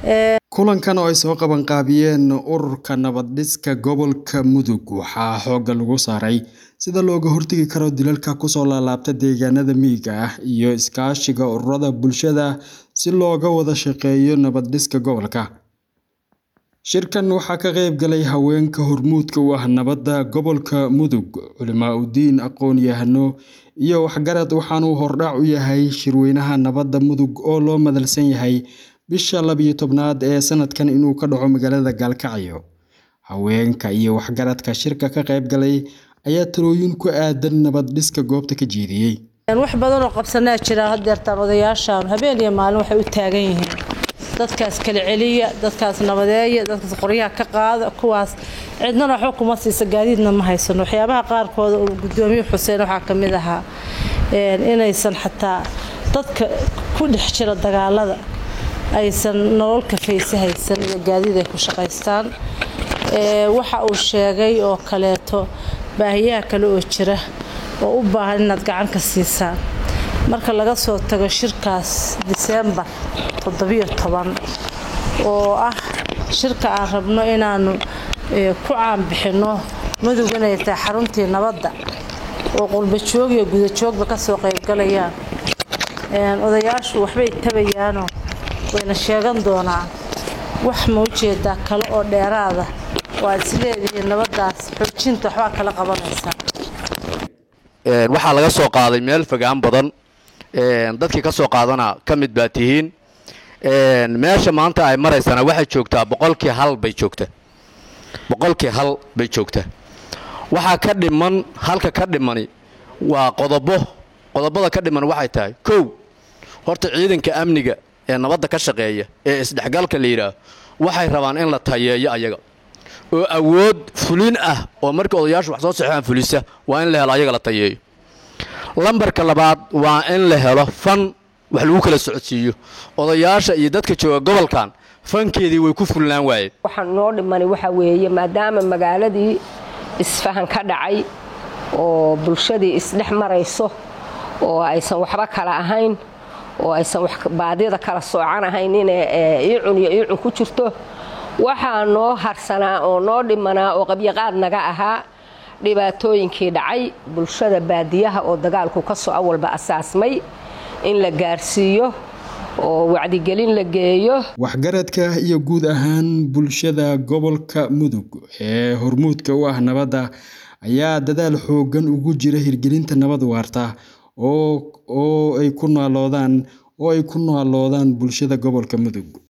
kulankan oo ay soo qabanqaabiyeen ururka nabad-dhiska gobolka mudug waxaa xoogga lagu saaray sida looga hortagi karo dilalka kusoo laalaabta deegaanada miyiga ah iyo iskaashiga ururada bulshada si looga wada shaqeeyo nabad-dhiska gobolka shirkan waxaa ka qayb galay haweenka hormuudka u ah nabadda gobolka mudug culimaa udiin aqoon-yahano iyo waxgarad waxaanuu hordhac u yahay shirweynaha nabadda mudug oo loo madalsan yahay bisha labiyo tobnaad ee sanadkan inuu ka dhaco magaalada gaalkacyo haweenka iyo waxgaradka shirka ka qayb galay ayaa talooyin ku aadan nabad-dhiska goobta ka jeediyey wax badan oo qabsanaa jira hadeertaan odayaashaan habeen iyo maalin waxay u taagan yihiin dadkaas kala celiya dadkaas nabadeeya dadkaas qoryaha ka qaada kuwaas cidnana waxba kuma siisa gaadiidna ma haysano waxyaabaha qaarkooda uu gudoomiye xuseen waxaa ka mid ahaa inaysan xataa dadka ku dhex jira dagaalada aysan nolol kafayse haysan iyo gaadiid ay ku shaqaystaan waxa uu sheegay oo kaleeto baahiyaha kale oo jira oo u baahan inaad gacan ka siisaan marka laga soo tago shirkaas diseembar toddobiyo toban oo ah shirka aan rabno inaanu ku caanbixinno mudug inay tahay xaruntii nabadda oo qurbajoog iyo gudajoogba kasoo qaybgalayaan odayaashu waxbay tabayaanoo wayna sheegan doonaan wax ma ujeedaa kale oo dheeraada oo aad isleedihiin nabaddaas xoojinta waxbaa kala qabanaysaa waxaa laga soo qaaday meel fogaan badan dadkii ka soo qaadana ka mid baa tihiin meesha maanta ay maraysana waxay joogtaa boqolkii hal bay joogtaa boqolkii hal bay joogtaa waxaa ka dhiman halka ka dhimani waa qodobo qodobada ka dhiman waxay tahay kow horta ciidanka amniga ee nabadda ka shaqeeya ee isdhexgalka la yidhaah waxay rabaan in la tayeeyo ayaga oo awood fulin ah oo markii odayaashu wax soo saxeaan fulisa waa in la helo ayaga la tayeeyo lambarka labaad waa in la helo fan wax lagu kala socodsiiyo odayaasha iyo dadka jooga gobolkan fankeedii way ku fulnaan waayeen waxaan noo dhimani waxaa weeye maadaama magaaladii isfahan ka dhacay oo bulshadii isdhex marayso oo aysan waxba kala ahayn oo aysan baadida kala soocan ahayn inay iicun iyo iicun ku jirto waxaa noo harsanaa oo noo dhimanaa oo qabyaqaad naga ahaa dhibaatooyinkii dhacay bulshada baadiyaha oo dagaalku ka soo awalba asaasmay in la gaarsiiyo oo wacdigelin la geeyo waxgaradka iyo guud ahaan bulshada gobolka mudug ee hormuudka u ah nabadda ayaa dadaal xooggan ugu jira hirgelinta nabad waarta oo ay ku naaloodaan oo ay ku naaloodaan bulshada gobolka mudug